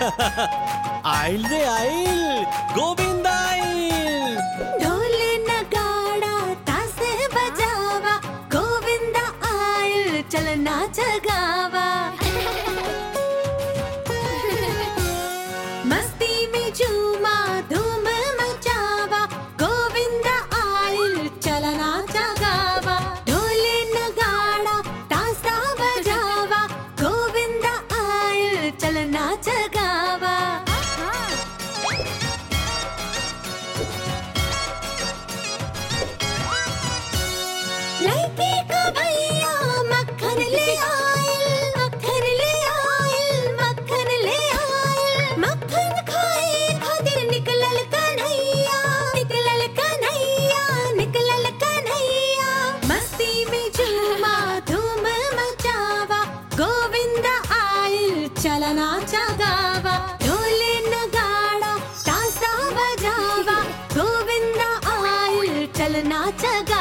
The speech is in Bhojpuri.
आइल रे आइल गोविंद आइल ढोल नगाड़ा तासे बजावा गोविंद आयल चल नाच गावा मस्ती में झूमा धूम मचावा गोविंद आयल चल नाच गावा ढोल नगाड़ा तासा बजावा गोविंद आयल चल नाच गावा लड़की का भैया मक्खन ले आयल मक्खन ले आयल मक्खन ले आयल मक्खन खाए खातिर निकलल कन्हैया निकलल कन्हैया निकलल कन्हैया मस्ती में झूमा धूम मचावा गोविंद आयल चलना चगावा ढोल नगाड़ा तासा बजावा गोविंद आयल चलना चगावा